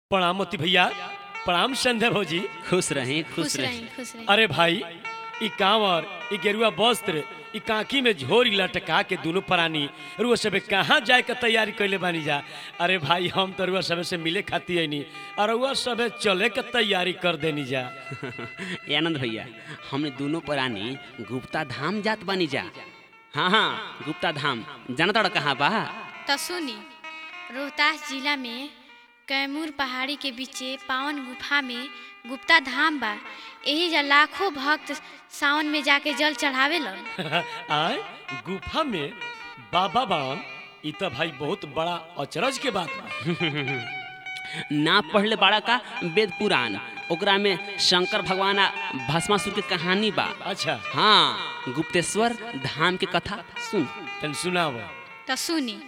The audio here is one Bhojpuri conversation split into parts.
प्रणाम मोती भैया प्रणाम संध्या भौजी खुश रहें खुश खुश रहें रही खुश रही अरे भाई ई कांवर ई गेरुआ वस्त्र ई कांकी में झोरी लटका के दोनों प्राणी रुआ सबे कहाँ जाए के तैयारी कैले बानी जा अरे भाई हम तो रुआ सबे से मिले खाती आईनी और रुआ सबे चले के तैयारी कर देनी जा ए आनंद भैया हमने दोनों प्राणी गुप्ता धाम जात बानी जा हाँ हाँ गुप्ता धाम जाना तोड़ा कहाँ बा तो सुनी रोहतास जिला में कैमूर पहाड़ी के बीचे पावन गुफा में गुप्ता धाम बा यही जा लाखों भक्त सावन में जाके जल चढ़ावे लन आए गुफा में बाबा बावन ई तो भाई बहुत बड़ा अचरज के बात बा ना पढ़ले बाड़ा का वेद पुराण ओकरा में शंकर भगवान आ भस्मासुर के कहानी बा अच्छा हाँ गुप्तेश्वर धाम के कथा सुन तन सुनाव तो सुनी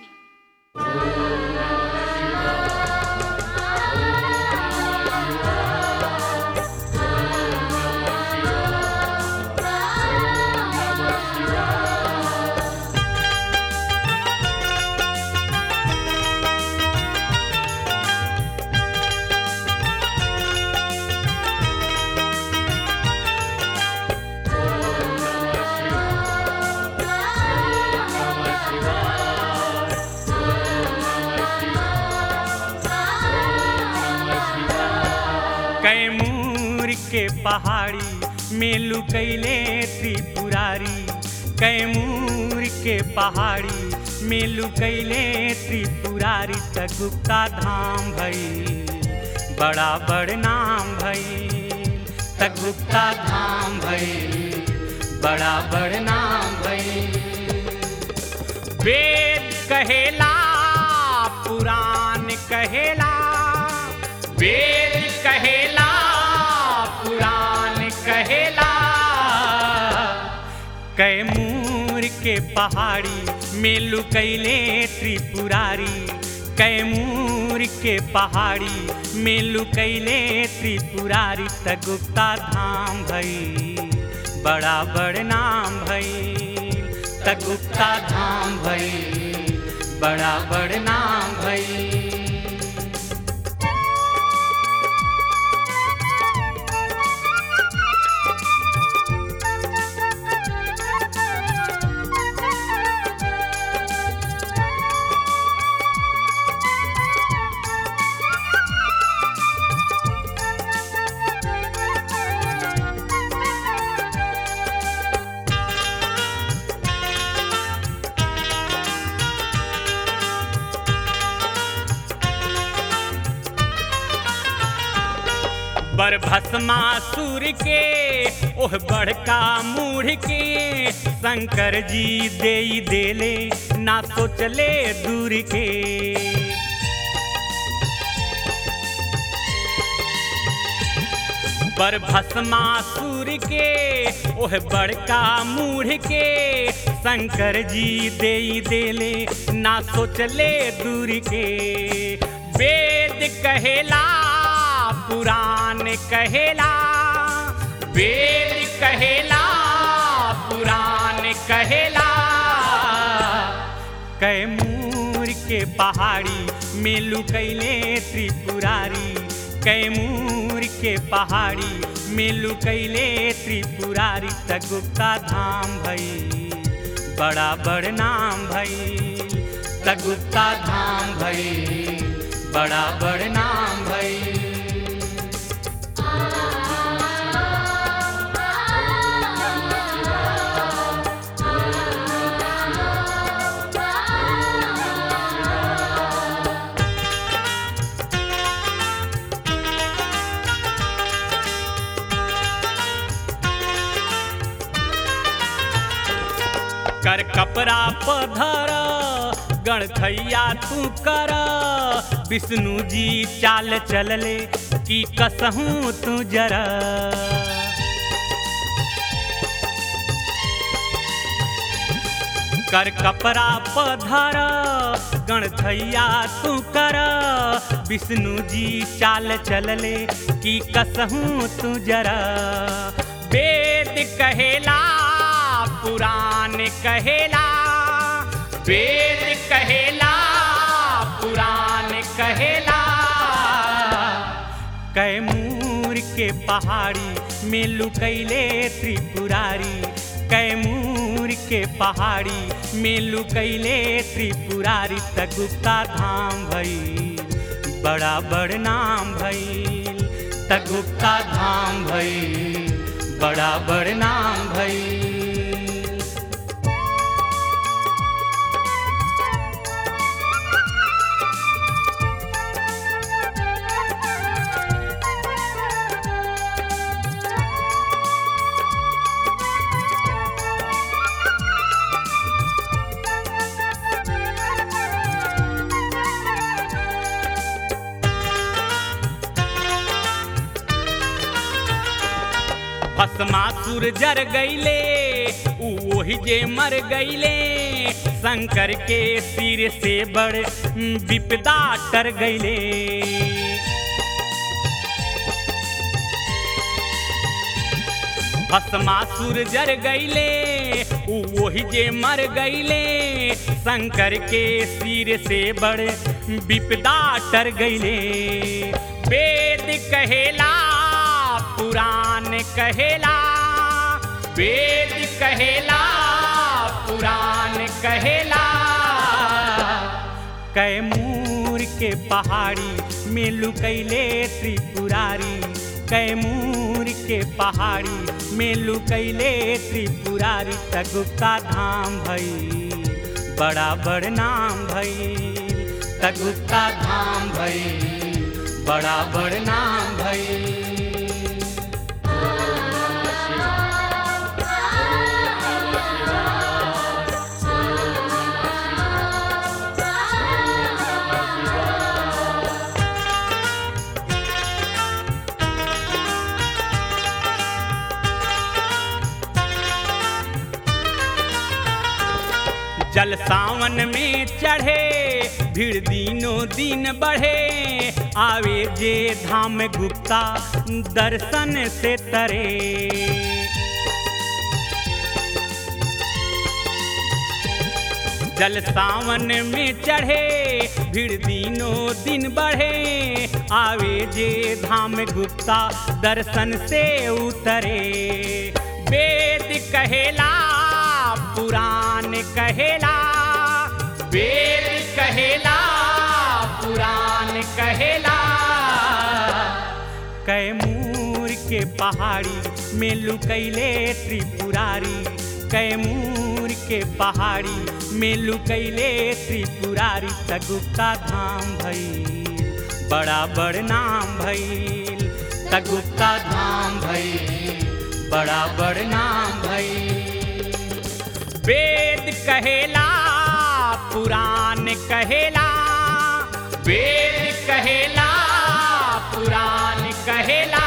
कैमूर के पहाड़ी में लुकैले त्रिपुरारी कैमूर के पहाड़ी में लुकैले त्रिपुरारी त गुप्ता धाम भई बड़ा बड़ नाम भई त गुप्ता धाम भई बड़ा बड़ नाम भई वेद कहेला पुराण कहेला वेद कहेला पुराण कहेला कैमूर के पहाड़ी में लुकैले त्रिपुरारी कैमूर के पहाड़ी में लुकैले त्रिपुरारी त गुप्ता धाम भई बड़ा बड़ नाम भई त गुप्ता धाम भई बड़ा बड़ नाम भई बर भस्मासुर के ओह बड़का मूढ़ के शंकर जी दे देले ना सोचले दूर के बर भस्मासुर के ओह बड़का मूढ़ के शंकर जी दे देले ना सोचले दूर के वेद कहेला पुराण कहेला वेद कहेला पुराण कहेला कैमूर के पहाड़ी में लुकैले त्रिपुरारी कैमूर के पहाड़ी में लुकैले त्रिपुरारी त गुप्ता धाम भई बड़ा बड़ नाम भई त गुप्ता धाम भई बड़ा बड़ नाम भई कर कपड़ा पधर गणथैया तू कर विष्णु जी चाल चलले कि कसहूँ तू जरा कर कपड़ा पधर गणथैया तू कर विष्णु जी चाल चलले कि कसहूँ तू जरा वेद कहेला पुराण कहेला वेद कहेला पुराण कहेला कैमूर के पहाड़ी में लुकैले त्रिपुरारी कैमूर के पहाड़ी में लुकैले त्रिपुरारी त गुप्ता धाम भइल बड़ा बड़ नाम भइल त गुप्ता धाम भइल बड़ा बड़ नाम भइल भस्मासुर जर गईले ऊ ओही जे मर गईले शंकर के सिर से बड़ विपदा टर गईले भस्मासुर जर गईले ऊ ओही जे मर गईले शंकर के सिर से बड़ विपदा टर गईले वेद कहेला पुराण कहेला वेद कहेला पुराण कहेला कैमूर के पहाड़ी में लुकैले त्रिपुरारी कैमूर के पहाड़ी में लुकैले त्रिपुरारी त गुप्ता धाम भइल बड़ा बड़ नाम भइल त गुप्ता धाम भइल बड़ा बड़ नाम भइल जल सावन में चढ़े भीड़ दिनों दिन बढ़े आवे जे धाम गुप्ता दर्शन से तरे जल सावन में चढ़े भीड़ दिनों दिन बढ़े आवे जे धाम गुप्ता दर्शन से उतरे वेद कहेला पुराण कहेला वेद कहेला पुराण कहेला कैमूर के पहाड़ी में लुकैले त्रिपुरारी कैमूर के पहाड़ी में लुकैले त्रिपुरारी त गुप्ता धाम भइल बड़ा बड़ नाम भइल त गुप्ता धाम भइल बड़ा बड़ नाम भइल वेद कहेला पुराण कहेला वेद कहेला पुराण कहेला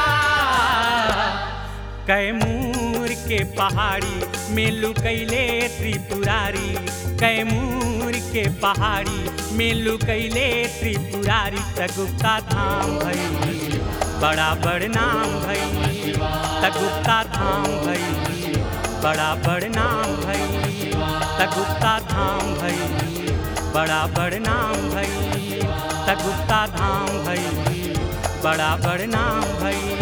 कैमूर के पहाड़ी में लुकैले त्रिपुरारी कैमूर के पहाड़ी में लुकैले त्रिपुरारी त गुप्ता धाम भई बड़ा बड़ नाम भई त गुप्ता धाम भई बड़ा बड़ नाम भई त गुप्ता धाम भई बड़ा बड़ नाम भई त गुप्ता धाम भई बड़ा बड़ नाम भई